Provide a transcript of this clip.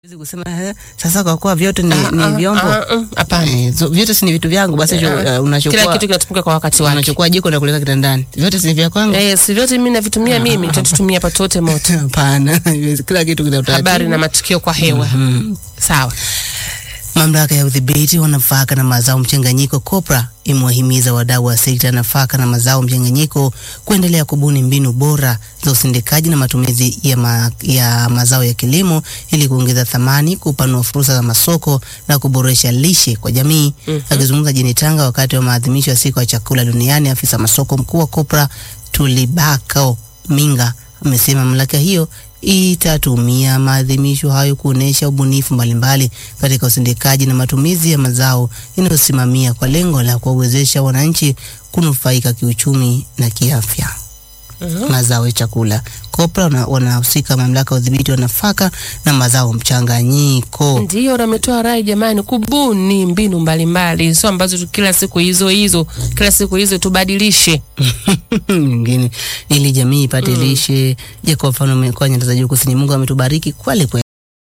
Siwezi kusema eh, sasa kwa kuwa vyote ni, Ah, ni ah, vyombo ah, ah, hapana. eh, so, vyote si ni vitu vyangu basi cho- Ah, eh, unachukua Kila kitu kinatumika kwa wakati wake. unachukua jiko na kuweka kitandani vyote si ni vya kwangu Eh, si vyote mimi navitumia mimi, tutatumia hapa wote moto. hapana kila kitu kina utaratibu. Habari na matukio kwa hewa. Sawa. Mamlaka ya udhibiti wa nafaka na mazao mchanganyiko COPRA imewahimiza wadau wa sekta ya nafaka na mazao mchanganyiko kuendelea kubuni mbinu bora za usindikaji na matumizi ya, ma, ya mazao ya kilimo ili kuongeza thamani, kupanua fursa za masoko na kuboresha lishe kwa jamii. Akizungumza jijini Tanga wakati wa maadhimisho ya siku ya chakula duniani, afisa masoko mkuu wa COPRA Tulibako Minga amesema mamlaka hiyo itatumia maadhimisho hayo kuonesha ubunifu mbalimbali katika usindikaji na matumizi ya mazao inayosimamia kwa lengo la kuwawezesha wananchi kunufaika kiuchumi na kiafya. Mazao ya chakula COPRA wana- wanahusika mamlaka ya udhibiti wa nafaka na mazao mchanganyiko. Ndiyo, na ametoa rai jamani, kubuni mbinu mbalimbali, sio ambazo tu kila siku hizo hizo, kila siku hizo tubadilishe. nyingine ili jamii ipate lishe. Je, kwa mfano mkoa wa Nyanda za Juu Kusini, Mungu ametubariki kweli kweli.